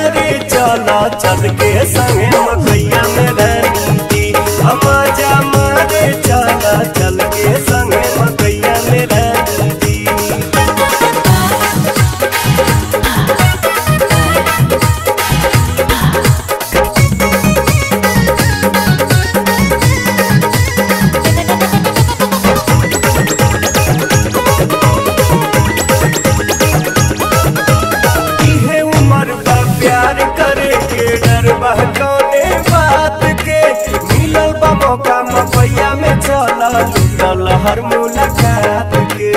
मारे चला चल के संगे मकैया में रहती मजा मारे चला चल के संगे मकैया में रहती इहे उम्र बा प्यार करे के डर बा कौने बात के मिलल बा मौका मपैया में चल लूटल हर मुलाकात के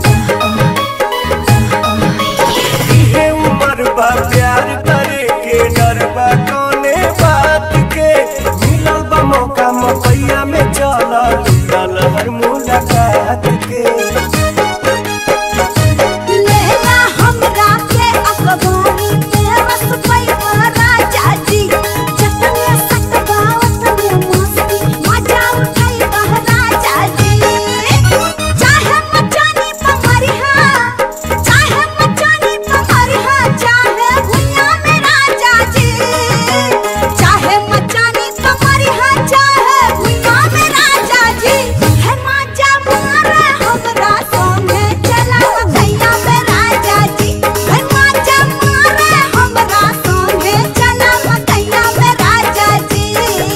इहे उम्र बा प्यार करे के डर बा कौने बात के मिलल बा मौका मपैया में चल लूटल हर मुलाकात के लेला हमरा के अखबारी में रस पैवा राजा जी जतने सतबावत में मस्ती मजा उठाई बह राजा जी चाहे मचानी पमरिहा चाहे मचानी पमरिहा चाहे भुइया में राजा जी चाहे मचानी पमरिहा चाहे भुइया में राजा जी है मजा मारे हमरा संगे चला भैया में राजा जी है मजा मारे हमरा संगे चला भैया में राजा जी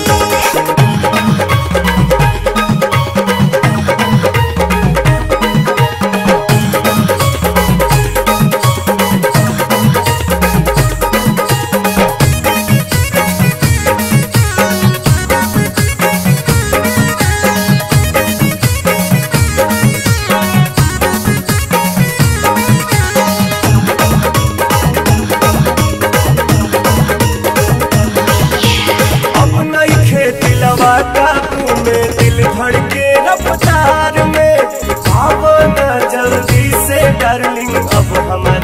अब नहीं खेती लवा काबू में दिल धड़के रफ्तार में अब न जल्दी से डार्लिंग अब हमारे